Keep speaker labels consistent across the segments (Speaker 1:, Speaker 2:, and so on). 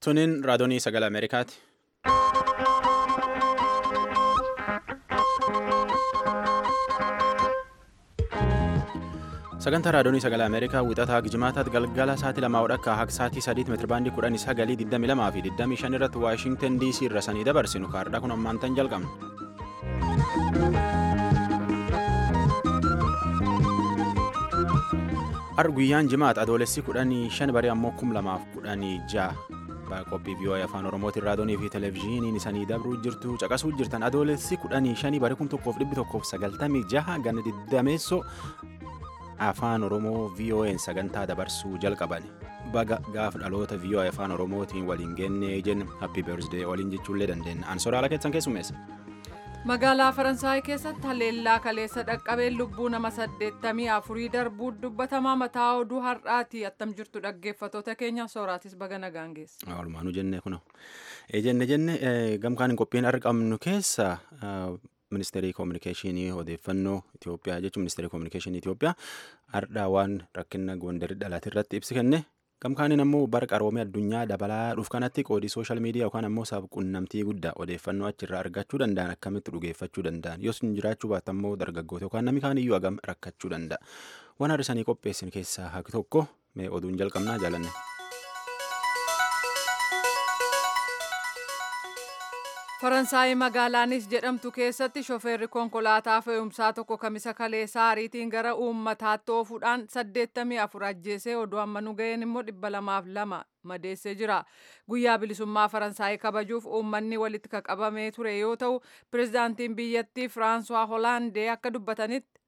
Speaker 1: Tuniin raadiyoonii sagalee Ameerikaati. Sagantaa raadiyoonii sagalee Ameerikaa wixataa Gijimaataatti galgala sa'aatii lamaa akka haga sa'aatii sadiitti meetirabaandii kudhanii sagalii 22 fi 25 irratti Waashintan DC irra sanii dabarsinu kaardhaa kun ammaantan jalqabna. Har guyyaan jimaata adoolessi kudhanii shan barii ammoo kum lamaaf kudhanii ja'a qophii vii'oo'ee afaan oromootiin raadiyoonii fi televezyiiniin isanii dabruu jirtu caqasuu jirtan adoolessi kudhanii shanii barii kum tokkoof dhibbi tokkoof sagaltamii jaha gana diddameessoo afaan oromoo vii'oo'een sagantaa dabarsuu jalqaban baga gaafa dhaloota vii'oo'ee afaan oromootiin waliin geennee jenna happy birthday waliin jechuullee dandeenya ansoraala keessan keessummeessa.
Speaker 2: magaalaa faransaay keessatti haleellaa kaleessa dhaqqabeen lubbuu nama saddeettamii afurii darbuu dubbatamaa mataa oduu har'aati attam jirtu dhaggeeffatoota keenya sooraatis baga nagaan geessa.
Speaker 1: Walumaanuu jennee kuna jenne jenne gamkaan hin qophiin argamnu keessa ministeerii koominikeeshinii odeeffannoo Itoophiyaa jechuun ministeerii koominikeeshinii Itoophiyaa har'aa waan rakkina gondarii dhalate irratti ibsi kenne gamkaaniin ammoo bara qaroomii addunyaa dabalaa dhuuf kanatti qoodii sooshaal miidiyaa yookaan ammoo saaf qunnamtii guddaa odeeffannoo achirraa argachuu danda'an akkamitti dhugeeffachuu danda'an yoo sun jiraachuu baate ammoo dargaggoota yookaan namni kaan iyyuu hagam rakkachuu danda'a waan har'isanii qopheessin keessaa haqi tokko mee oduun jalqabnaa jaalanne.
Speaker 2: faransaay magaalaanis jedhamtu keessatti shofeerri konkolaataa fe'umsaa tokko kamisa kaleessaa ariitiin gara uummataatti oofuudhaan 84 ajjeesee oduu amma nu ga'een immoo 202 madeessee jira guyyaa bilisummaa faransaay kabajuuf uummanni walitti qabamee ture yoo ta'u pirezidaantiin biyyattii firaansuwaa hoolaandee akka dubbatanitti.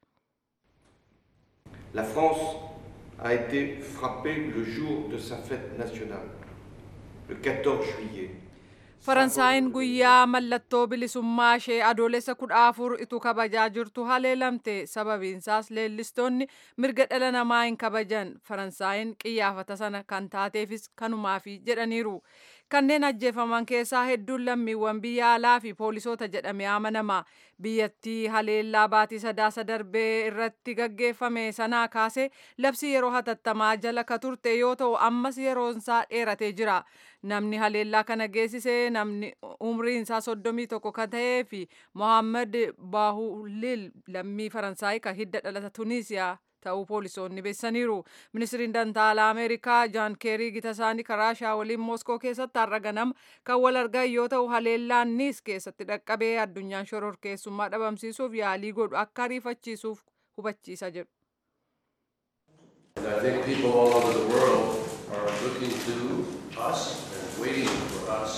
Speaker 3: La France a été frappée le jour de sa fête nationale, le 14 juillet.
Speaker 2: faransaayinn guyyaa mallattoo bilisummaa ishee adoolessa kudha afur ituu kabajaa jirtu haleelamte sababiinsaas leellistoonni mirga dhala namaa hin kabajan faransaayinn qiyyaafata sana kan taateefis kanumaafi jedhaniiru kanneen ajjeefaman keessaa hedduun lammiiwwan biyya alaa fi poolisoota jedhamee amanama biyyattii haleellaa baatii sadaasa darbee irratti gaggeeffame sanaa kaase labsii yeroo hatattamaa jala ka turte yoo ta'u ammas yeroonsaa dheeratee jira namni haleellaa kana geessisee namni umriin isaa soddomii tokko kan ta'ee fi mohaammed baahulil lammii faransaay kan hidda dhalata tuniisiyaa ta'uu poolisoonni beessaniiru ministiriin dantaalaa ameerikaa jaan keerii gita isaanii karaashaa waliin mooskoo keessatti har'a ganama kan wal argan yoo ta'u haleellaan niis keessatti dhaqqabee addunyaan shororkeessummaa dhabamsiisuuf yaalii godhu akka ariifachiisuuf hubachiisa jedhu.
Speaker 4: I think people all over the world are looking to us and waiting for us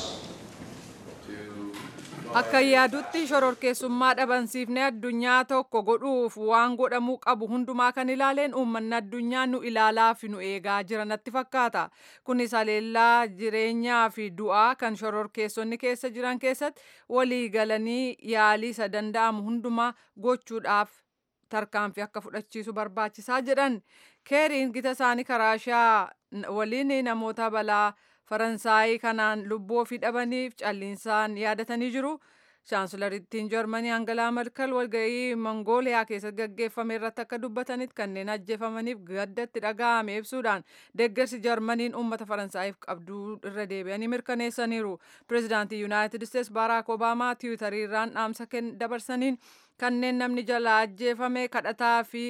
Speaker 4: to
Speaker 2: Akka yaadutti shororkeessummaa dhabamsiifnee addunyaa tokko godhuuf waan godhamuu qabu hundumaa kan ilaaleen uummanni addunyaa nu ilaalaa fi nu eegaa jira natti fakkaata. Kunis haleellaa jireenyaa fi du'aa kan shororkeessonni keessa jiran keessatti walii galanii yaalii isa danda'amu hundumaa gochuudhaaf tarkaanfii akka fudhachiisu barbaachisaa jedhan. Keeriin gita isaanii karaashaa waliin namoota balaa faransaayii kanaan lubbuu ofii dhabaniif calliinsaan yaadatanii jiru. Chaansilarittiin Jarmanii Angalaa Merkel walga'ii Mongooliyaa keessatti gaggeeffame irratti akka dubbatanitti kanneen ajjeefamaniif gaddatti dhaga'ame ibsuudhaan deeggarsi Jarmaniin uummata Faransaayif qabduu irra deebi'anii mirkaneessaniiru. Pireezidaantii Yuunaayitid Isteets Baaraak Obaamaa tiwutariirraan dhaamsa dabarsaniin kanneen namni jala ajjeefame kadhataa fi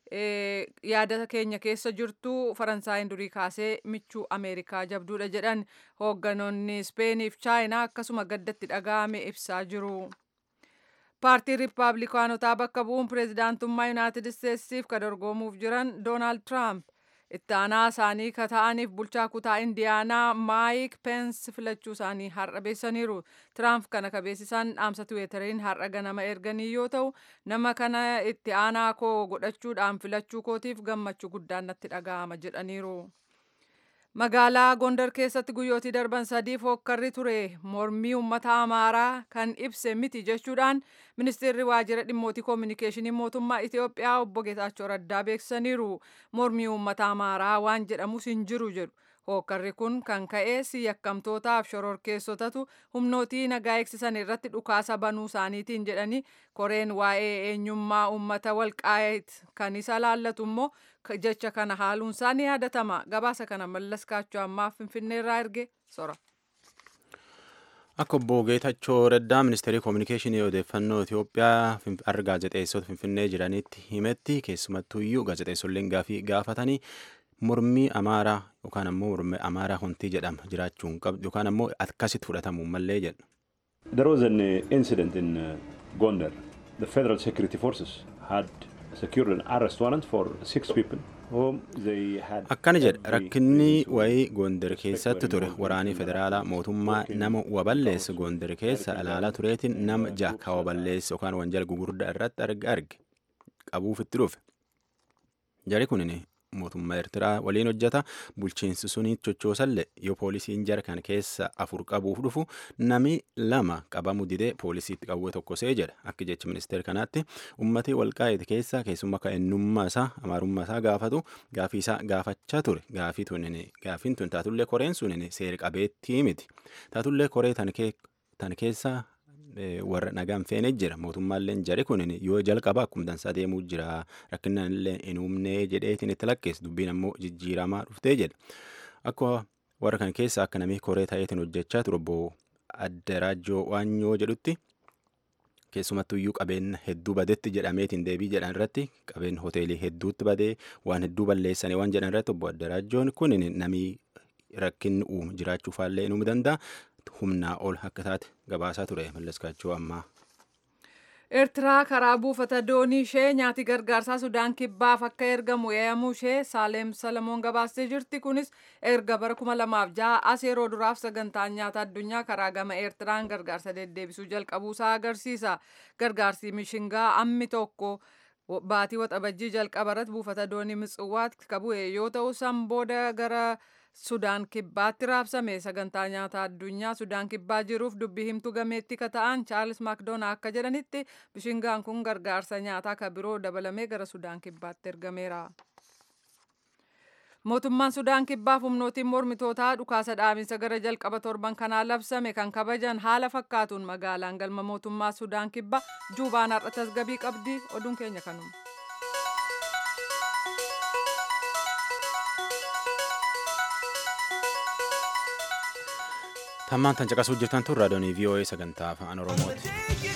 Speaker 2: yaada keenya keessa jirtu faransaayinn durii kaasee michuu ameerikaa jabduudha jedhan hoogganoonni ispeeniif chaayinaa akkasuma gaddatti dhaga'ame ibsaa jiru. paartii riippaabilikaanotaa bakka bu'uun pireezidaantummaa yuunaayitid isteetsiif ka dorgomuuf jiran doonaald tiraamp itti aanaa isaanii ka ta'aniif bulchaa kutaa indiyaanaa maayik peens filachuu isaanii har'a beessaniiru tiraamp kana ka beeksisan dhaamsa tiweetariin har'a ganama erganii yoo ta'u nama kana itti aanaa koo godhachuudhaan filachuu kootiif gammachuu guddaan natti dhaga'ama jedhaniiru. magaalaa gondar keessatti guyyootii darban sadiif hokkarri ture mormii uummata amaaraa kan ibse miti jechuudhaan ministeerri waajjira dhimmootii koominikeeshinii mootummaa itiyoophiyaa obbo geetaachoo raddaa beeksisaniiru mormii uummata amaaraa waan jedhamus hin jiru jedhu hokkarri kun kan ka'es yakkamtootaaf shororkeessotatu humnootii nagaa eegsisan irratti dhukaasa banuu isaaniitiin jedhanii koreen waa'ee eenyummaa uummata walqaayit kan isa laallatu immoo jecha kana haaluun isaa ni yaadatama gabaasa kana mallas kaachoo ammaa finfinneerraa erge sora.
Speaker 1: Akka obbo Geetachoo Raddaa ministeerii koominikeeshinii odeeffannoo Itoophiyaa har'a gaazexeessota Finfinnee jiranitti himetti keessumattuu iyyuu gaazexeessolleen gaafii gaafatanii mormii amaaraa yookaan ammoo mormii amaaraa hontii jedhama jiraachuun qabdu yookaan ammoo akkasitti fudhatamuu mallee jedha.
Speaker 5: There was an uh, incident in uh, Gondar. The Federal Security Forces had secured an arrest warrant for six people whom they had.
Speaker 1: Akkana jedha rakkinni wayii Gondar keessatti ture waraanii federaalaa mootummaa nama waballeessa Gondar keessa ilaalaa tureetiin nama jaha waballeessa yookaan wanjala gugurdaa irratti arge arge qabuuf itti dhufe. Jari kunin mootummaa Eertiraa waliin hojjeta bulchiinsi suniit chochoosalle yoo poolisiin jara kan keessa afur qabuuf dhufu nami lama qabamu didee poolisiitti qawwee tokkosee jedha akka jecha ministeera kanaatti ummati walqaa'eeti keessa keessummaa akka eenyummaa isaa amaarummaa isaa gaafatu gaafii isaa gaafachaa ture gaafii tunin gaafiin tun taatullee koreen sunin seera qabeettii miti taatullee koree tan keessa warra nagaan feenee jira mootummaalleen jari kun yoo jalqaba akkuma dansaa deemuu jira rakkinaan illee hin uumnee jedheetiin itti lakkeessa dubbiin ammoo jijjiiramaa dhuftee jedha akka warra kan keessa akka namni koree ta'eetiin hojjechaa ture obbo Addaraajoo Waanyoo jedhutti keessumattuu iyyuu qabeenya hedduu badetti jedhameetiin deebii jedhan irratti qabeenya hoteelii hedduutti badee waan hedduu balleessanii waan jedhan irratti obbo Addaraajoon kun namni rakkinni uumu jiraachuufaallee inuu danda'a. humnaa ol akka taate gabaasaa ture mallaskaachuu ammaa.
Speaker 2: Eertiraa karaa buufata doonii ishee nyaati gargaarsaa Sudaan kibbaaf akka ergamu eeyyamuu ishee Saaleem Salamoon gabaastee jirti. Kunis erga bara kuma lamaaf jaha as yeroo duraaf sagantaan nyaata addunyaa karaa gama Eertiraan gargaarsa deddeebisuu jalqabuusaa agarsiisa. Gargaarsi mishingaa ammi tokko baatii waxabajjii jalqabarratti buufata doonii Mitswaatti qabu'e yoo ta'u san booda gara Sudaan kibbaatti raabsame sagantaa nyaata addunyaa Sudaan kibbaa jiruuf dubbii himtuu gameetti ka ta'an Chaarlis Maakdoonaa akka jedhanitti bishingaan kun gargaarsa nyaataa ka biroo dabalamee gara Sudaan kibbaatti ergameera. Mootummaan Sudaan kibbaaf humnootiin mormitootaa dhukaasa dhaabinsa gara jalqaba torban kanaa labsame kan kabajan haala fakkaatuun magaalaan galma mootummaa Sudaan kibbaa juubaan har'a tasgabii qabdi oduun keenya kanuma.
Speaker 1: Tammaan tan caqasuu jirtan tun raadiyoonii VOA sagantaa afaan Oromooti.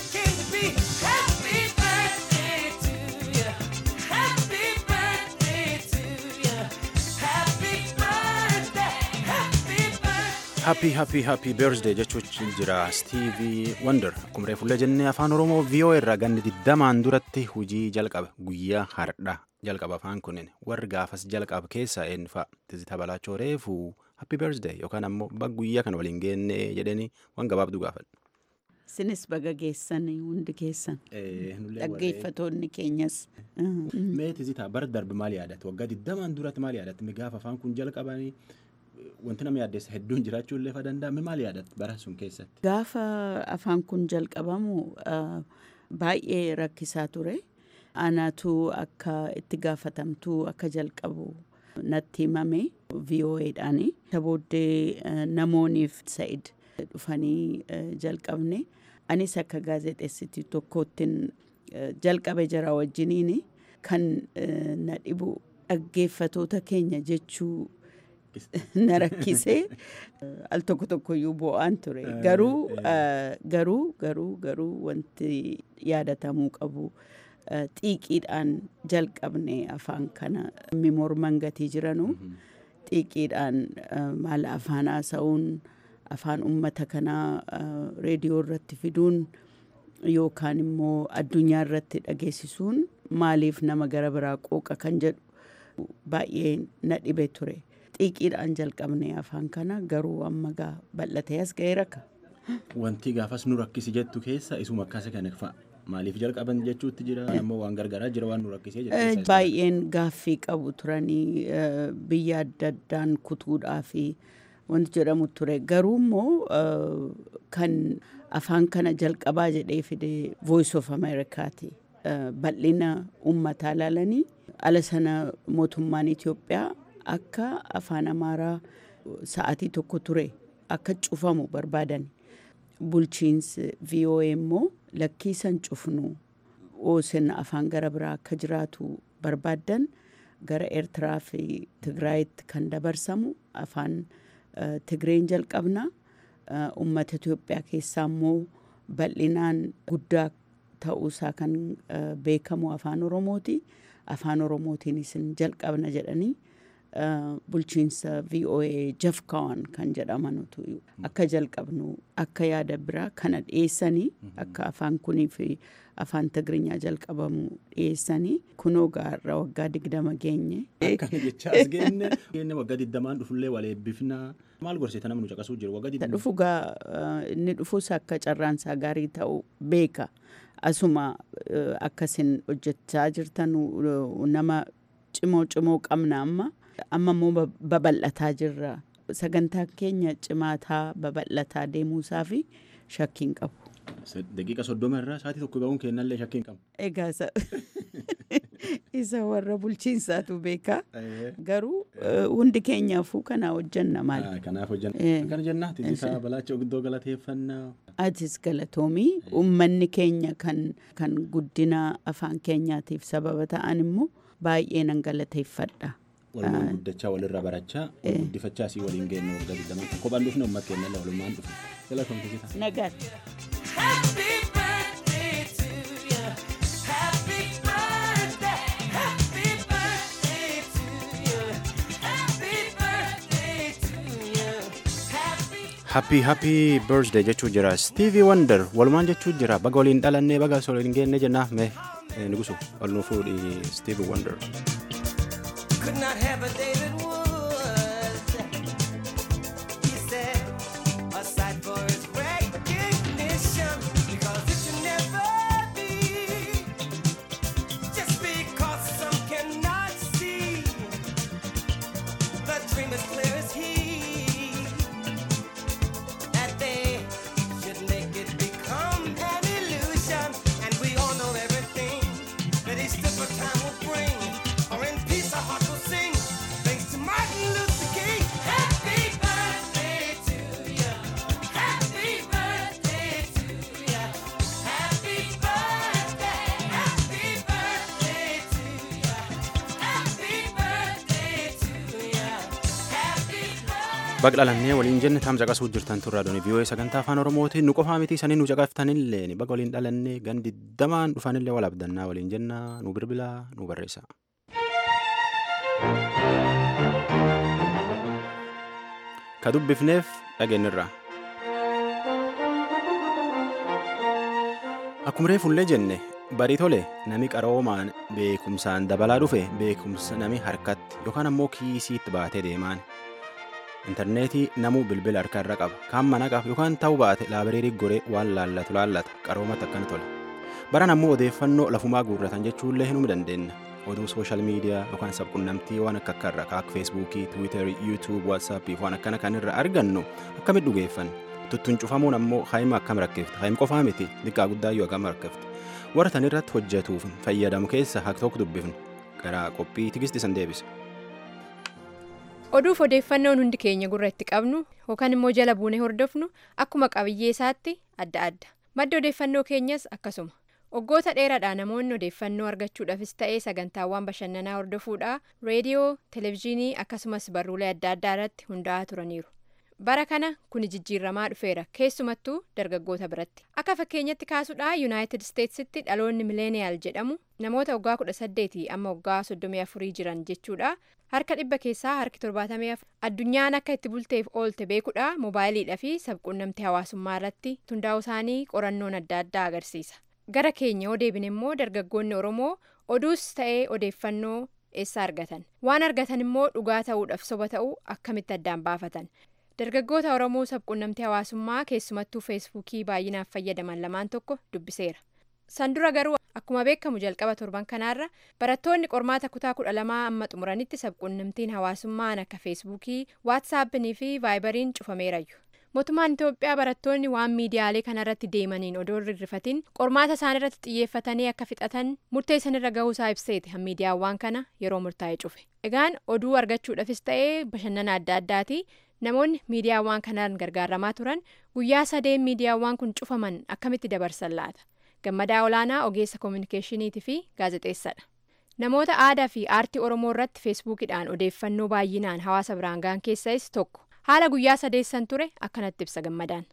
Speaker 1: Happy happy happy birthday jechuun jira Stevie Wonder akkuma reefullee jennee afaan Oromoo VOA irraa ganni digdamaan duratti hujii jalqabe guyyaa hardha jalqaba afaan kunin warri gaafas jalqaba keessaa eenyufaa tizita balaachoo reefuu happy birthday yookaan ammoo baga guyyaa kana waliin geenne jedhanii waan gabaabduu gaafadha.
Speaker 6: Sinis baga geessan hundi keessan. Dhaggeeffatoonni keenyas.
Speaker 1: Mee tizita bara darbe maal yaadatte waggaa digdamaan duratti maal yaadatte gaafa afaan kun jalqabanii wanti nama yaaddeessa hedduun jiraachuu illee fa danda'a maal yaadatte bara sun keessatti.
Speaker 6: Gaafa afaan kun jalqabamu baay'ee rakkisaa ture. Anaatu akka itti gaafatamtuu akka jalqabu natti himame VOAdhaan. Isa booddee namooniif Sa'id dhufanii jalqabne. Anis akka gaazexeessitii tokkoottiin jalqabe jara wajjiniin kan na dhibu dhaggeeffatoota keenya jechuu na rakkisee al tokko tokkoyyuu bo'aan ture. Garuu garuu garuu garuu wanti yaadatamuu qabu. xiiqiidhaan jalqabne afaan kana morman gatii jiranu xiiqiidhaan maal afaan haasa'uun afaan ummata kanaa reediyoo irratti fiduun yookaan immoo addunyaa irratti dhageessisuun maaliif nama gara biraa qooqa kan jedhu baay'ee na dhibe ture. Xiiqiidhaan jalqabne afaan kana garuu amma gaa bal'atee as ga'ee rakka.
Speaker 1: Wanti gaafas nu rakkisi jettu keessa isuma akkasa kana fa'a. Maaliif jalqaban jechuutti jira ammoo waan gargaaraa jira waan nu rakkisee
Speaker 6: jira. Baay'een gaaffii qabu turanii biyya adda addaan kutuudhaa fi wanti jedhamu ture. Garuu immoo kan afaan kana jalqabaa jedhee fide Voice of Americaati. Bal'ina uummataa ilaalanii ala sana mootummaan Itoophiyaa akka afaan Amaaraa sa'aatii tokko ture akka cufamu barbaadan. Bulchiinsi VOA immoo lakkiisan cufnu oosin afaan gara biraa akka jiraatu barbaaddan gara Eertiraa fi Tigraayitti kan dabarsamu afaan Tigreen jalqabna uummata Itoophiyaa keessaa immoo bal'inaan guddaa ta'uusaa kan beekamu afaan Oromooti. Afaan Oromootiin isin jalqabna jedhanii bulchiinsa VOA jafkawan kan jedhamanutu akka jalqabnu akka yaada biraa kana dhiyeessanii akka afaan kunii fi afaan Tigiriinyaa jalqabamu dhiyeessanii kunoo gaarra waggaa digdama geenye.
Speaker 1: Akkana jechaa as geenne geenne waggaa digdamaan dhufullee wal eebbifnaa maal gorsite nama nu caqasuu jiru waggaa digdama.
Speaker 6: Dhufu gaa inni dhufus akka carraansaa gaarii ta'u beeka. Asuma akkasin hojjechaa jirtan nama cimoo cimoo qabna amma. amma immoo babal'ataa jirra sagantaa keenya cimaataa babal'ataa deemuusaa fi shakkiin qabu.
Speaker 1: Daqiiqa soddoma irraa sa'aatii tokko ga'uun kennallee shakkiin qabu.
Speaker 6: Egaa isa warra bulchiinsaatu beeka garuu hundi keenyaafuu kana hojjanna maal.
Speaker 1: Kanaaf hojjanna. Akkana jennaa titiisaa balaacha guddoo galateeffannaa.
Speaker 6: Atis galatoomii uummanni keenya kan guddina afaan keenyaatiif sababa ta'an immoo baay'ee nan galateeffadha.
Speaker 1: walumaan guddachaa walirraa barachaa guddifachaa asii waliin geenye waggaa digdamaa kan kophaan dhufne uummata keenya illee walumaan dhufe jala kan kisitaa.
Speaker 6: Nagaatti.
Speaker 7: Happy birthday to you. Happy birthday. Happy birthday to you. Happy birthday to you. Happy
Speaker 1: Happy happy birthday jechuu jira Stevie Wonder walumaan jechuu jira baga waliin dhalannee baga waliin geenne jenna mee nugusu ol nu fuudhi Stevie Wonder.
Speaker 7: could not have a David Woods. He said, aside for his recognition, because it should never be. Just because some cannot see, the dream is clear as he. That they should make it become an illusion, and we all know everything that each different time will bring. Or in peace, our heart will sing. Thanks to Martin Luther King. Happy birthday to you. Happy birthday to you. Happy birthday. Happy birthday to you. Happy birthday to you. Happy birthday.
Speaker 1: Baga dhalannee waliin jenne taam caqasuu jirtan turraa doonii vii'oo'ee sagantaa afaan oromootiin nu qofaa miti isaanii nu caqaftanillee baga waliin dhalannee gan digdamaan dhufanillee wal abdannaa waliin jenna nu bilbilaa nu barreessa. Ka dubbifneef dhageenyirra. Akkuma reefullee jenne barii tole nami qaroomaan beekumsaan dabalaa dhufe beekumsa nami harkatti yookaan ammoo kiisiitti baatee deemaan. intarneetii namuu bilbila harka irra qaba kaan mana qaba yookaan ta'uu baate laabireerii goree waan laallatu laallata qaroomatti akkana tole baran ammoo odeeffannoo lafumaa guurratan jechuullee hinuu dandeenya oduu sooshaal miidiyaa yookaan sabqunnamtii waan akka akka irra akka feesbuukii tiwiitarii yuutuub waatsaappii waan akkana kan irra argannu akkamitti dhugeeffanna tuttuun cufamuun ammoo haayima akkam rakkifte haayim qofaa miti xiqqaa guddaayyuu akkam rakkifte warra tan irratti hojjetuuf fayyadamu keessa haq tokko dubbifnu garaa qophii tigistisan deebisa.
Speaker 8: oduuf odeeffannoon hundi keenya gurra itti qabnu yookaan immoo jala buunee hordofnu akkuma qabiyyee isaatti adda adda madda odeeffannoo keenyas akkasuma waggoota dheeraadhaa namoonni odeeffannoo argachuudhaafis ta'ee sagantaawwan bashannanaa hordofuudhaa reediyoo televezyiinii akkasumas barruulee adda addaa irratti hundaa'aa turaniiru bara kana kuni jijjiirramaa dhufeera keessumattuu dargaggoota biratti akka fakkeenyatti kaasuudhaa yuunaayitid isteetsitti dhaloonni mileeniyaal jedhamu namoota waggaa kudha saddeetii amma waggaa soddomii afurii jiran jechuudha harka dhibba keessaa harki torbaatamii afur addunyaan akka itti bulteef oolte beekuudha moobaayiliidhaa fi sabquunnamtii hawaasummaa irratti hundaa'uu isaanii qorannoon adda addaa agarsiisa gara keenya yoo deebine immoo dargaggoonni oromoo oduus ta'ee odeeffannoo eessa argatan waan argatan immoo dhugaa ta'uudhaaf soba ta'uu akkamitti addaan baafatan dargaggoota oromoo sabquunnamtii hawaasummaa keessumattuu feesbuukii baay'inaaf fayyadaman lamaan tokko dubbiseera san dura garuu akkuma beekamu jalqaba torban kanaarra barattoonni qormaata kutaa kudha lamaa amma xumuranitti sabquunnamtiin hawaasummaan akka feesbuukii waatsaappinii fi vaayibariin cufameerayyu mootummaan itoophiyaa barattoonni waan miidiyaalee kanarratti deemaniin odoo rirrifatiin qormaata isaanirratti xiyyeeffatanii akka fixatan murteessanirra gahuusaa ibseeti miidiyaawwan kana yeroo murtaa'e cufe egaan oduu argachuudhaafis ta'ee bashannana adda addaati namoonni miidiyaawwan kanaan gargaaramaa turan guyyaa sadeen miidiyaawwan kun cufaman akkamitti dabarsan laata gammadaa olaanaa ogeessa koominikeeshiniitii fi gaazexeessadha namoota aadaa fi aartii oromoo irratti feesbuukidhaan odeeffannoo baay'inaan hawaasa biraan ga'an keessais tokko haala guyyaa sadeessan ture akkanatti ibsa gammadaan.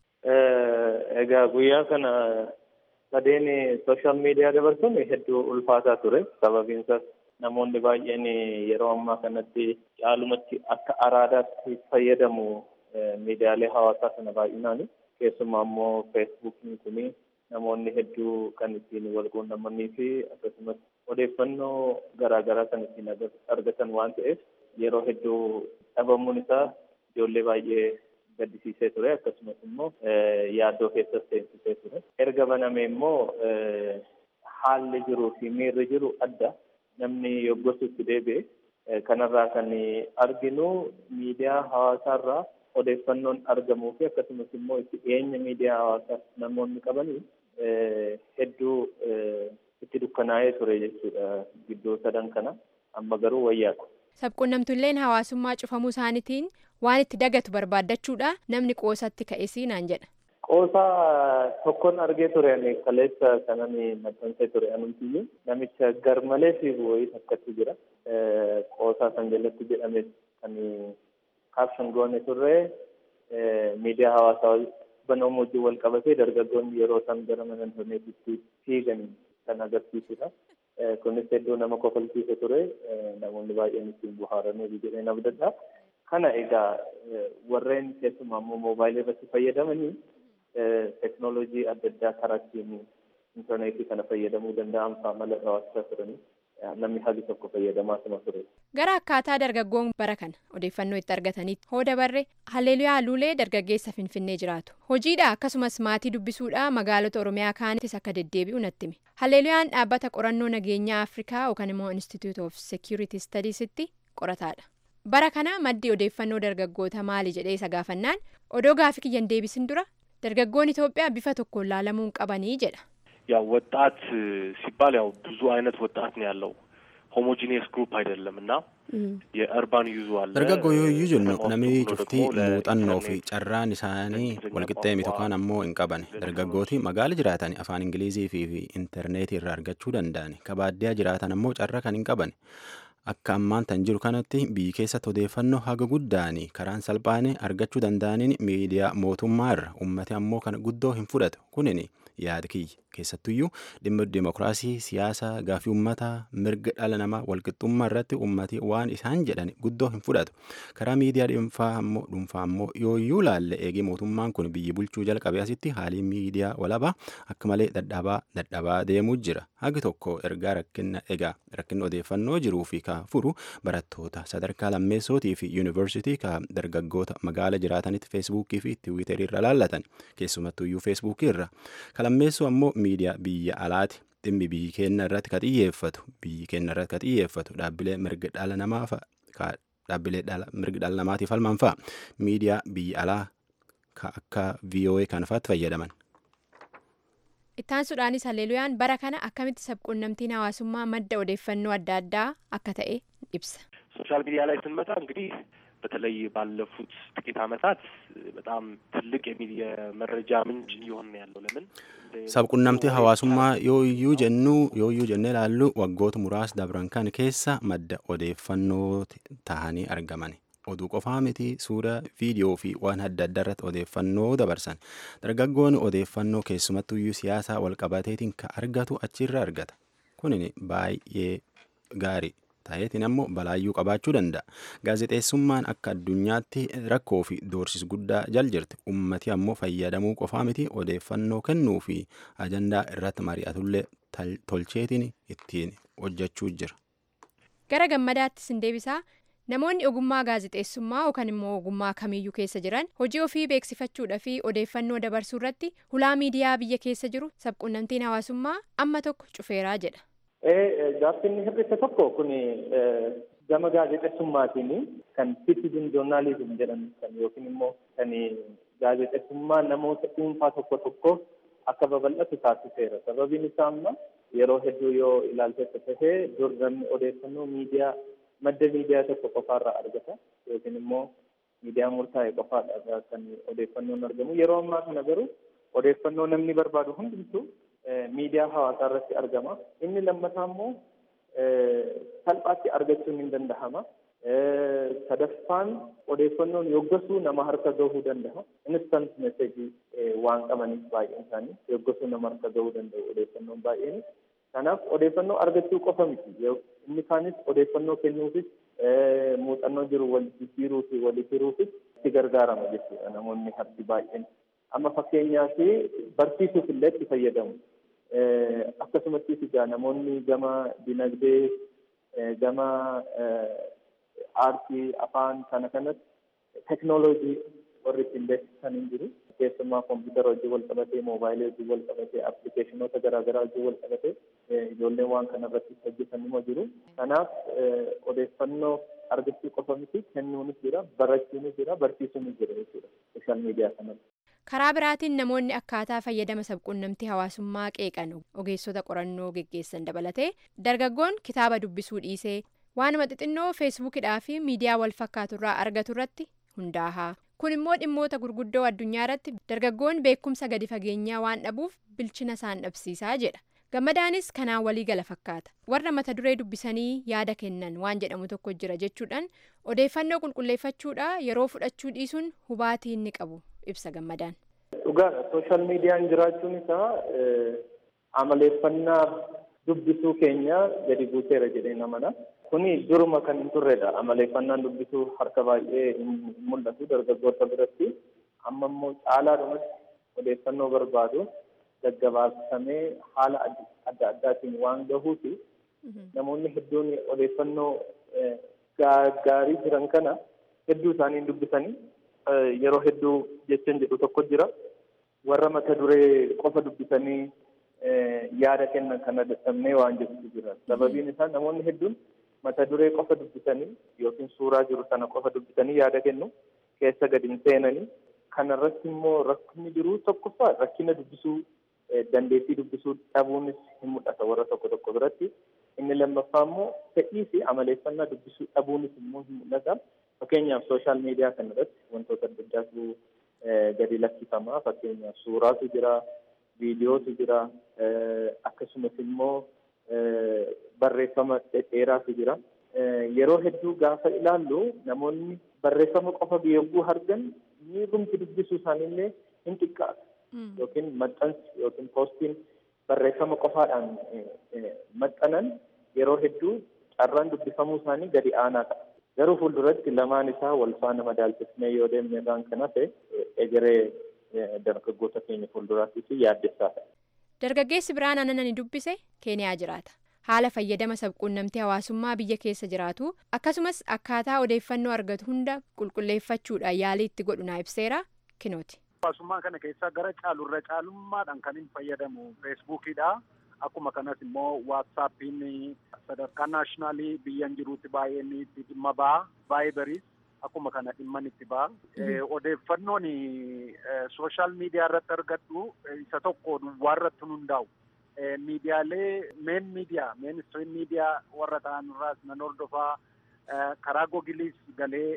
Speaker 9: Egaa guyyaa kana sadeen sooshaal miidiyaa dabarsuun hedduu ulfaataa ture sababiin isaas namoonni baay'een yeroo ammaa kanatti caalumatti akka araadaatti fayyadamu miidiyaalee hawaasaa kana baay'inaan keessumaa immoo feesbuukiin kun namoonni hedduu kan ittiin wal quunnamanii fi akkasumas odeeffannoo garaagaraa kan ittiin argatan waan ta'eef yeroo hedduu dhabamuun isaa ijoollee baay'ee gaddisiisee ture akkasumas immoo yaaddoo keessas seensisee ture erga baname immoo haalli jiruu fi miirri jiru adda namni yoggosutti deebi'e kanarraa kan arginu miidiyaa hawaasaarraa odeeffannoon argamuu fi akkasumas immoo itti dhiyeenya miidiyaa hawaasaa namoonni qabanii hedduu itti dukkanaa'ee ture jechuudha gidduu sadan kana amma garuu wayyaadha.
Speaker 8: Sabquunnamtulleen hawaasummaa cufamuu isaaniitiin waan itti dagatu barbaaddachuudha namni qoosatti ka'esii naan jedha.
Speaker 9: Qoosaa tokkoon argee ture ani kaleessa kanan maxxansee ture anumtiyyu namicha garmalee fiigu wayii takkatti jira. Qoosaa kan jalatti jedhame kan kaapshan goone turre miidiyaa hawaasaa banamu wajjin wal qabatee dargaggoonni yeroo isaan gara mana intarneetitti fiigan kan agarsiisudha. Kunis hedduu nama kofalchiise ture namoonni baay'een ittiin bohaaranii jedhee abdadha. Kana egaa warreen keessumaa immoo moobaayilii irratti fayyadamanii teknoolojii adda addaa karaa ittiin intarneetii kana fayyadamuu danda'an fa'aa mala hawaasaa turanii namni hagi tokko fayyadamaa suma ture.
Speaker 8: Gara akkaataa dargaggoon bara kana odeeffannoo itti argatanitti hoo dabarre Haleluyaa Luulee dargaggeessa Finfinnee jiraatu. Hojiidha akkasumas maatii dubbisuudha magaalota Oromiyaa kaanittis akka deddeebi'u natti hime. Haleeluyaan dhaabbata qorannoo nageenyaa Afrikaa yookaan immoo Institute of Security Studiesitti qorataadha. Bara kana maddi odeeffannoo dargaggoota maali jedhee isa gaafannaan odoo gaafii kiyyan deebisin dura dargaggoon Itoophiyaa bifa tokkoon laalamuun qabanii jedha.
Speaker 10: ያው ወጣት ሲባል ያው ብዙ አይነት ወጣት ነው ያለው ሆሞጂኒየስ ግሩፕ አይደለም እና የእርባን ዩዙ አለ
Speaker 1: dargaggoo yoo iyyuu jennu namni cuftii muuxannoo fi carraan isaanii walqixxeemi tokkaan ammoo hin qaban dargaggooti magaala jiraatan afaan ingilizii fi intarneetii irraa argachuu danda'an kabaaddiyaa jiraatan ammoo carra kan hin qaban akka ammaan tan jiru kanatti biyyi keessatti odeeffannoo haga guddaanii karaan salphaane argachuu danda'aniin miidiyaa mootummaa irra ummati ammoo kana guddoo hin fudhatu kunin yaada kiyya keessattuyyuu dhimma dimokiraasii siyaasa gaafii ummataa mirga dhala namaa walqixxummaa irratti ummati waan isaan jedhan guddoo hin fudhatu karaa miidiyaa dhuunfaa ammoo dhuunfaa ammoo yooyyuu laalle eegee mootummaan kun biyyi bulchuu jalqabee asitti haalii miidiyaa walabaa akka malee dadhabaa dadhabaa deemuu jira hagi tokko ergaa rakkina egaa rakkina odeeffannoo jiruu fi ka furu barattoota sadarkaa lammeessootii fi yuunivarsiitii ka dargaggoota magaala jiraatanitti feesbuukii fi tiwiiterii irra laallatan keessumattuyyuu feesbuukii irra ka lammeessoo ammoo miidiyaa biyya alaati dhimmi biyyi keenya irratti ka xiyyeeffatu biyyi keenya irratti ka xiyyeeffatu dhaabbilee mirga dhala namaa fa'a dhaabbilee mirga dhala namaatiif falman fa'a miidiyaa biyya alaa ka akka VOA kan fa'aatti fayyadaman.
Speaker 8: Ittaansuudhaanis Haleeluyaan bara kana akkamitti sabquunnamtiin hawaasummaa madda odeeffannoo adda addaa akka ta'e ibsa.
Speaker 10: ሶሻል ሚዲያ ላይ ስንመጣ እንግዲህ በተለይ ባለፉት ጥቂት ዓመታት በጣም ትልቅ የመረጃ ምንጭ እየሆነ ያለው ለምን
Speaker 1: sabquunnamtii hawaasummaa yoo iyyuu jennu yoo iyyuu jennee ilaallu waggoota muraasa dabran kan keessa madda odeeffannoo tahanii argaman oduu qofaa miti suura viidiyoo fi waan adda addaa irratti odeeffannoo dabarsan dargaggoon odeeffannoo keessumattuyyuu siyaasaa walqabateetiin ka argatu achirra argata kunin baay'ee gaarii ta'eetiin ammoo balaayyuu qabaachuu danda'a gaazexeessummaan akka addunyaatti rakkoo fi doorsis guddaa jal jirti ummati ammoo fayyadamuu qofaa miti odeeffannoo kennuu fi ajandaa irratti mari'atullee tolcheetiin ittiin hojjechuu jira.
Speaker 8: gara gammadaattis hin deebisaa namoonni ogummaa gaazexeessummaa yookaan immoo ogummaa kamiyyuu keessa jiran hojii ofii beeksifachuudha fi odeeffannoo dabarsuu irratti hulaa miidiyaa biyya keessa jiru sabquunnamtiin hawaasummaa amma tokko cufeeraa jedha.
Speaker 9: Gaaffiin hir'ise tokko kun gama gaazexeessummaatiin kan citizen journalism jedhamu kan yookiin immoo kan gaazexeessummaa namoota dhuunfaa tokko tokko akka babal'atu taasiseera. Sababiin isaa amma yeroo hedduu yoo ilaalte tahee dur namni odeeffannoo miidiyaa madda miidiyaa tokko qofaarraa argata yookiin immoo miidiyaa murtaa'e qofaadha kan odeeffannoon argamu. Yeroo ammaa kana garuu odeeffannoo namni barbaadu hundumtuu miidiyaa hawaasaa irratti argama. Inni lammataa immoo salphaatti argachuun hin dandahama. Sadaffaan odeeffannoon yoggasuu nama harka gahuu danda'a. Instant message waan qabaniif baay'een isaanii yoggasuu nama harka gahuu danda'u odeeffannoon baay'een. Kanaaf odeeffannoo argachuu qofa miti. Inni kaanis odeeffannoo kennuufis muuxannoo jiru wal jijjiiruu fi wal hiruufis itti gargaarama jechuudha namoonni harki baay'een. Amma fakkeenyaaf barsiisuuf illee itti fayyadamu. Akkasumattis egaa namoonni gama dinagdee gama aartii afaan kana kanatti teknooloojii warri ittiin beeksisan hin jiru. Keessumaa kompiitara hojii wal qabatee moobaayilii hojii wal qabatee appilikeeshinoota garaagaraa hojii wal qabatee ijoolleen waan kana irratti hojjetan immoo jiru. Kanaaf odeeffannoo argachuu qofa miti kennuunis jira barachuunis jira barsiisuunis jira jechuudha sooshaal miidiyaa kanatti.
Speaker 8: Karaa biraatiin namoonni akkaataa fayyadama sabquunnamtii hawaasummaa qeeqan ogeessota qorannoo geggeessan dabalatee dargaggoon kitaaba dubbisuu dhiisee waanuma xixinnoo feesbuukidhaa fi miidiyaa wal fakkaaturraa argatu irratti hundaa'a. Kun immoo dhimmoota gurguddoo addunyaa irratti dargaggoon beekumsa gadi fageenyaa waan dhabuuf bilchina isaan dhabsiisaa jedha. Gammadaanis kanaan walii gala fakkaata. Warra mata duree dubbisanii yaada kennan waan jedhamu tokko jira jechuudhaan odeeffannoo qulqulleeffachuudha yeroo fudhachuu dhiisuun hubaatii inni qabu ibsa gammadaan.
Speaker 9: Dhugaadha. Sooshaal miidiyaan jiraachuun isaa amaleeffannaa dubbisuu keenya gadi buuseera jedhee namana. Kuni duruma kan hin turredha. Amaleeffannaan dubbisuu harka baay'ee hin mul'atu dargaggoota biratti. Amma immoo caalaadhumatti odeeffannoo barbaadu gaggabaabsamee haala adda addaatiin waan gahuufi namoonni hedduun odeeffannoo gaarii jiran kana hedduu isaanii dubbisanii yeroo hedduu jechaan jedhu tokko jira. Warra mata duree qofa dubbisanii yaada kennan kana dadhabnee waan jedhutu jira. Sababiin isaa namoonni hedduun mata duree qofa dubbisanii yookiin suuraa jiru sana qofa dubbisanii yaada kennu keessa gadi hin seenanii kanarratti immoo rakkinni jiru tokkoffaa rakkina dubbisuu dandeettii dubbisuu dhabuunis hin mul'ata warra tokko tokko biratti. Inni lammaffaa immoo fedhii fi amaleeffannaa dubbisuu dhabuunis immoo hin mul'ata. Fakkeenyaaf sooshaal miidiyaa kana irratti wantoota adda addaatu gadi lakkifama. Fakkeenyaaf suuraatu jira, viidiyootu jira, akkasumas immoo barreeffama dhedheeraatu jira. Yeroo hedduu gaafa ilaallu namoonni barreeffama qofa yogguu argan miirumti dubbisuu isaaniillee hin xiqqaata. Yookiin maxxansi yookiin poostiin barreeffama qofaadhaan maxxanan yeroo hedduu carraan dubbifamuu isaanii gadi aanaa ta'a. Garuu fuulduratti lamaan isaa wal faana madaalchisnee yoo deemne irraan kan hafe egeree dargaggoota keenya fuulduraattis yaaddessaa ta'a.
Speaker 8: Dargaggeessi biraan aannan dubbise Keeniyaa jiraata. Haala fayyadama sabquunnamtii hawaasummaa biyya keessa jiraatu akkasumas akkaataa odeeffannoo argatu hunda qulqulleeffachuudhaan yaalii itti godhu naa ibseera kinooti.
Speaker 11: Hawaasummaa kana keessaa gara caalurra caalummaadhaan kan hin fayyadamu feesbuukiidha. Akkuma kanas immoo waatsaappiin sadarkaa naashinaalii biyyan jiruutti baay'een itti dhimma ba'a. Vaayibariis akkuma kana dhimman itti ba'a. Odeeffannoon sooshaal miidiyaa irratti argadhu isa tokko duwwaa irratti hundaa'u. Miidiyaalee meen miidiyaa meen istiriim miidiyaa warra ta'an irraas nan hordofaa. karaa googiliis galee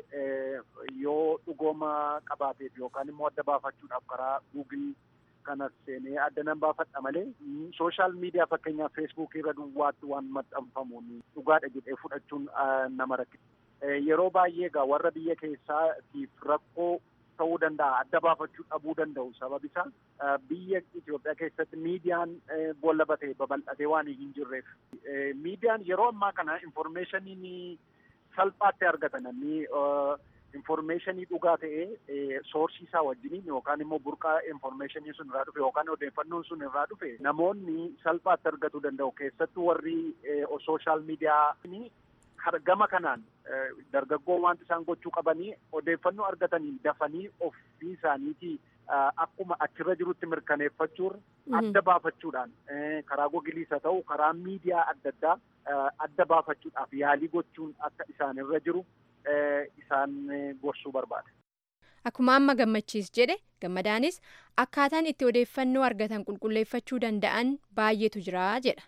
Speaker 11: yoo dhugooma qabaateef yookaan immoo adda baafachuudhaaf karaa guugil kanas seenee adda nan baafadha malee sooshaal miidiyaa fakkeenyaaf feesbuukii irra duwwaatti waan maxxanfamuun dhugaadha jedhee fudhachuun nama rakkisa. Yeroo baay'ee egaa warra biyya keessaatiif rakkoo ta'uu danda'a adda baafachuu dhabuu danda'u sababi isaa biyya Itoophiyaa keessatti miidiyaan boolla batee babal'atee waan hin jirreef miidiyaan yeroo ammaa kana infoormeeshaniin salphaatti argatan namni infoormeeshinii dhugaa ta'ee soorsii isaa wajjiniin yookaan immoo burqaa infoormeeshinii sun irraa dhufe yookaan odeeffannoon sun irraa dhufe namoonni salphaatti argatuu danda'u keessattuu warri sooshaal miidiyaa gama kanaan dargaggoon wanti isaan gochuu qabanii odeeffannoo argatanii dafanii ofii isaaniitii akkuma achirra jirutti mirkaneeffachuun adda baafachuudhaan karaa googiliis haa ta'u karaa miidiyaa adda addaa adda baafachuudhaaf yaalii gochuun akka isaanirra jiru isaan gorsuu barbaada.
Speaker 8: Akkuma amma gammachiis jedhe gammadaanis akkaataan itti odeeffannoo argatan qulqulleeffachuu danda'an baay'eetu jira jedha.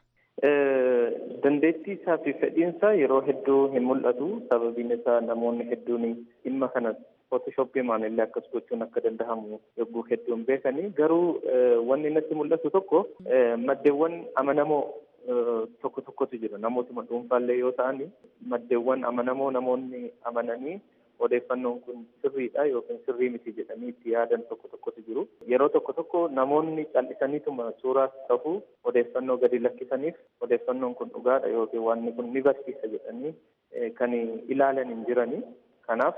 Speaker 9: Dandeettii isaa fi fedhiinsaa yeroo hedduu hin mul'atu. Sababiin isaa namoonni hedduun dhimma kana footoshooppii maanillee akkas gochuun akka danda'amu yogguu hedduun beekanii garuu wanni natti mul'atu tokko maddeewwan amanamoo tokko tokkotu jira namootuma dhuunfaallee yoo ta'an maddeewwan amanamoo namoonni amananii odeeffannoon kun sirriidha yookiin sirrii miti jedhanii itti yaadan tokko tokkotu jiru. Yeroo tokko tokko namoonni cal'isaniituma suuraas ta'u odeeffannoo gadi lakkisaniif odeeffannoon kun dhugaadha yookiin wanni kun ni barsiisa jedhanii kan ilaalan hin jirani. Kanaaf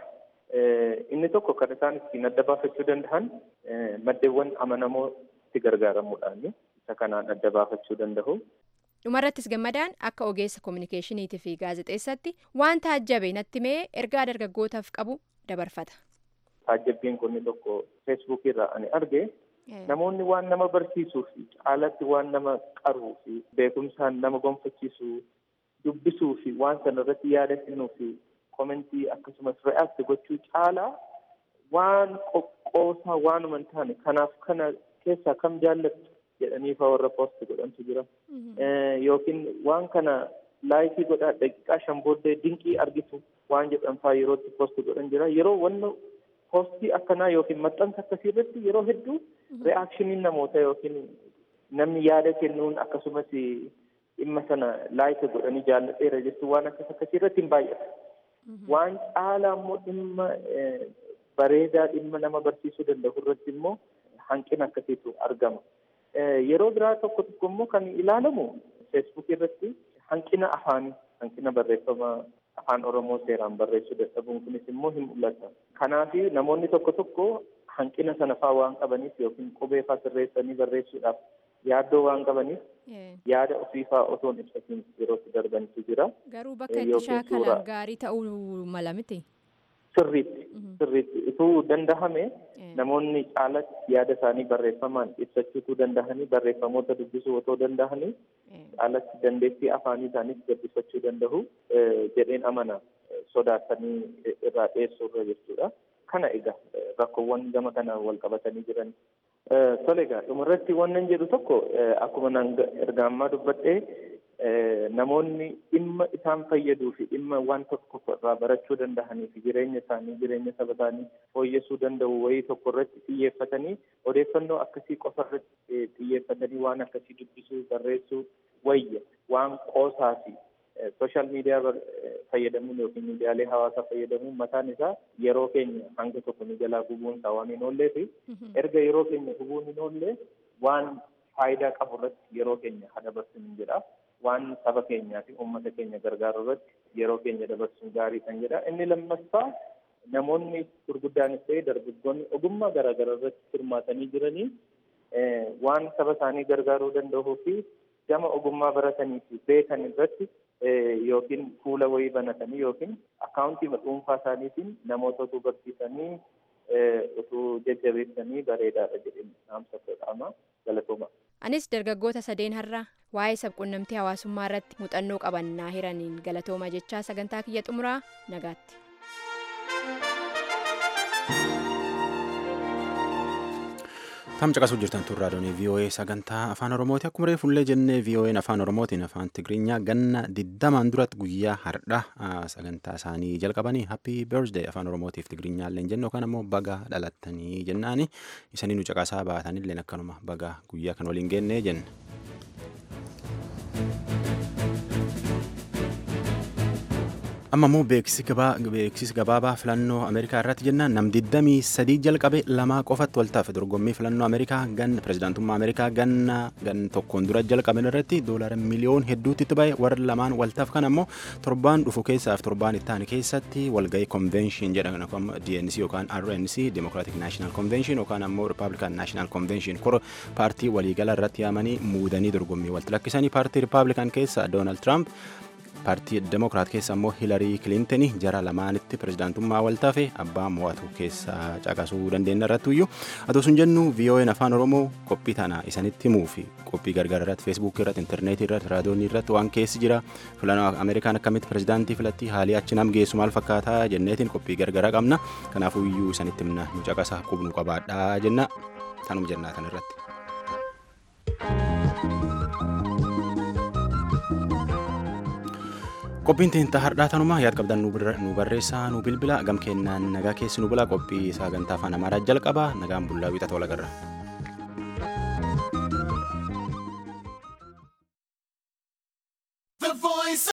Speaker 9: inni tokko kan isaan ittiin adda baafachuu danda'an maddeewwan amanamoo itti gargaaramuudhaan isa kanaan adda baafachuu danda'u.
Speaker 8: dhumarrattis gammadaan akka ogeessa koominikeeshiniitii fi gaazexeessatti waan taajjabe natti mee ergaa dargaggootaaf qabu dabarfata.
Speaker 9: Taajjabbiin kun tokko feesbuukii irraa ani arge namoonni waan nama barsiisuu fi caalatti waan nama qaruu fi beekumsaan nama gonfachiisuu dubbisuu fi waan sana irratti yaada kennuu fi komentii akkasumas re'aakti gochuu caalaa waan qoqqoosaa waanuma hin taane kanaaf kana keessaa kam jaallattu jedhanii faa warra poosti godhantu jira. Yookiin waan kana laayikii godhaa daqiiqaa shan booddee dinqii argitu waan jedhan faa yerootti poosti godhan jira. Yeroo wanna poostii akkanaa yookiin maxxansa akkasii irratti yeroo hedduu re'aakshiniin namoota yookiin namni yaada kennuun akkasumas dhimma sana laayika godhanii jaallateera jechuun waan akkas akkasii irratti hin baay'ata. Waan caalaa immoo dhimma bareedaa dhimma nama barsiisuu danda'u irratti immoo hanqina akkasiitu argama. Yeroo biraa tokko tokko immoo kan ilaalamu feesbuukii irratti hanqina afaanii hanqina barreeffama afaan oromoo seeraan barreessuu dadhabuun kunis immoo hin mul'ata. Kanaaf namoonni tokko tokko hanqina sana faa waan qabaniif yookiin qubee faa sirreessanii barreessuudhaaf yaaddoo waan qabaniif yaada ofii faa otoo hin ibsatiin yerootti darbanitu jira.
Speaker 8: Garuu bakka itti shaakalan gaarii ta'uu mala miti.
Speaker 9: Sirriitti sirriitti utuu dandahame namoonni caalatti yaada isaanii barreeffamaan ibsachuutu dandahanii barreeffamoota dubbisuu otoo dandahanii caalatti dandeettii afaanii isaaniis gabbifachuu danda'u jedheen amana sodaatanii irraa dhiyeessuu irra jechuudha. Kana egaa rakkoowwan gama kana wal qabatanii jiran. Tole egaa dhumarratti wannan jedhu tokko akkuma naan erga ammaa dubbadhee namoonni dhimma isaan fayyaduu fi dhimma waan tokko irraa barachuu danda'anii fi jireenya isaanii jireenya saba isaanii fooyyessuu danda'u wayii tokko irratti xiyyeeffatanii odeeffannoo akkasii qofa irratti xiyyeeffatanii waan akkasii dubbisuu barreessuu wayya waan qoosaa fi sooshaal miidiyaa fayyadamuun yookiin miidiyaalee hawaasaa fayyadamuun mataan isaa yeroo keenya hanga tokko ni jalaa gubuun isaa waan hin oollee fi erga yeroo keenya gubuun hin oollee waan faayidaa qabu irratti yeroo keenya haa dabarsuun jedha. waan saba keenyaa fi uummata keenya gargaaru irratti yeroo keenya dabarsuun gaarii kan jedha. Inni lammaffaa namoonni gurguddaanis ta'e dargaggoonni ogummaa garaagaraa irratti hirmaatanii jiranii waan saba isaanii gargaaruu danda'uu fi gama ogummaa baratanii fi beekan irratti yookiin fuula wayii banatanii yookiin akkaawuntii dhuunfaa isaaniitiin namoota utuu barsiisanii utuu jajjabeessanii bareedaadha jedhanii dhaamsa godhama galatooma.
Speaker 8: Anis dargaggoota sadeen har'a waa'ee sabquunnamtii hawaasummaa irratti muuxannoo qabannaa hiraniin galatooma jechaa sagantaa kiyya xumuraa nagaatti.
Speaker 1: Tam caqasuu jirtan turraa doonii VOA sagantaa afaan Oromooti. Akkuma reefullee jennee VOA'n afaan Oromootiin afaan Tigiriinyaa ganna digdamaan duratti guyyaa har'a sagantaa isaanii jalqabanii happy birthday afaan Oromootiif Tigiriinyaa illee jennu yookaan ammoo baga dhalattanii jennaani isanii nu caqasaa baatanillee akkanuma baga guyyaa kan waliin geennee jenna. amma immoo beeksisi gabaabaa filannoo ameerikaa irratti jennaan nam 23 jalqabe lamaa qofatti waltaaf dorgommii filannoo ameerikaa gan pirezidaantummaa ameerikaa ganna gan tokkoon dura jalqaben irratti doolaara miliyoon hedduutti itti ba'e warra lamaan waltaaf kan ammoo torbaan dhufu keessaaf torbaan itti aanu keessatti walgahii konvenshin jedhan DNC yookaan RNC Democratic National Convention yookaan ammoo Republican National Convention kora paartii waliigala irratti yaamanii muudanii dorgommii walti lakkisanii paartii Republican keessa Donald Trump paartii demokiraat keessa immoo hilarii kilintanii jara lamaanitti pirezidaantummaa waltaafe abbaa mo'atu keessa caqasuu dandeenya irratti iyyuu atoo sun jennu VOA'n afaan oromoo qophii tana isanitti himuu fi qophii gargaara irratti feesbuukii irratti intarneetii irratti raadiyoonii irratti waan keessi jira filannoo ameerikaan akkamitti pirezidaantii filatti haalii achi nam geessu maal fakkaataa jenneetiin qophii gargaraa qabna kanaafuu iyyuu isanitti himna nu caqasa qubnu qabaadhaa jenna tanuma jennaa tan irratti. qophiin teentaa har'aa tanumaa yaad qabdan nu barreessaa nu bilbila gam kennaan nagaa keessi nu bula qophii sagantaa afaan amaaraa jalqaba nagaan bullaa wiixata wal agarra.